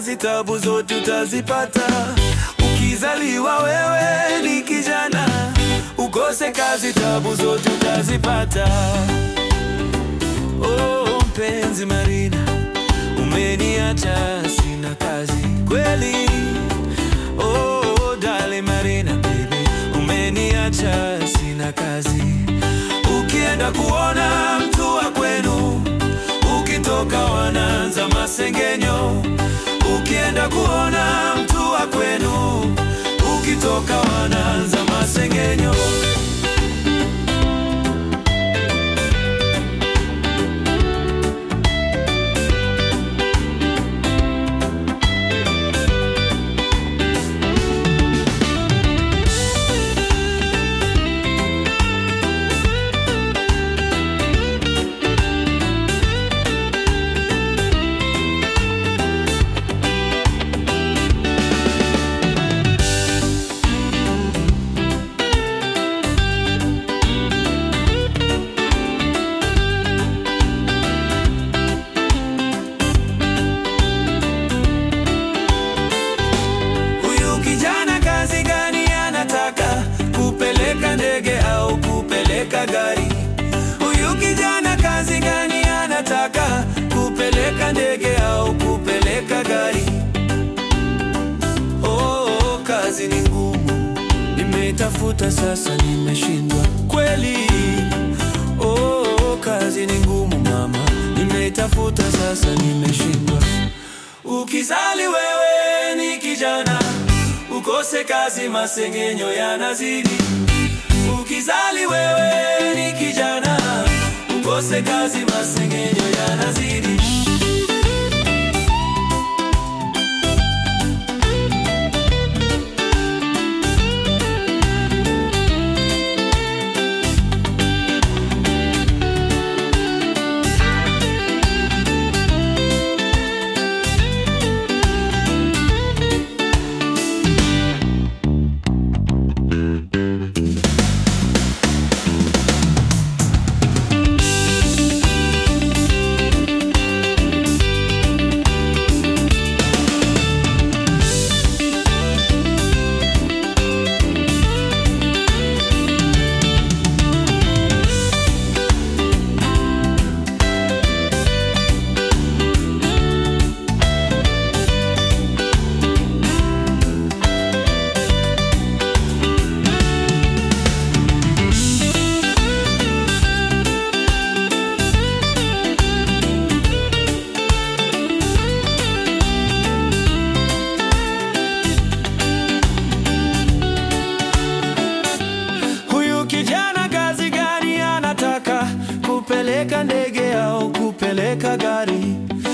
kazi, tabu zote utazipata. Ukizaliwa wewe ni kijana, ukose kazi, tabu zote utazipata. Oh, mpenzi Marina, umeniacha sina kazi kweli. Oh, dale Marina baby, umeniacha sina kazi. Ukienda kuona mtu wa kwenu, ukitoka wanaanza masengenyo. Ukienda kuona mtu wa kwenu, ukitoka wanaanza masengenyo. Huyu kijana kazi gani anataka? Kupeleka ndege au kupeleka gari? Huyu kijana kazi gani anataka? Kupeleka ndege au kupeleka gari? Oh, kazi ni ngumu, nimetafuta sasa nimeshindwa kweli. Oh, kazi ni ngumu mama, nimetafuta sasa nimeshindwa. Ukizali wewe ni kijana, ukose kazi, masengenyo yanazidi. Ukizali wewe ni kijana, ukose kazi, masengenyo yanazidi. Huyu kijana kazi gani anataka? Kupeleka ndege au kupeleka gari?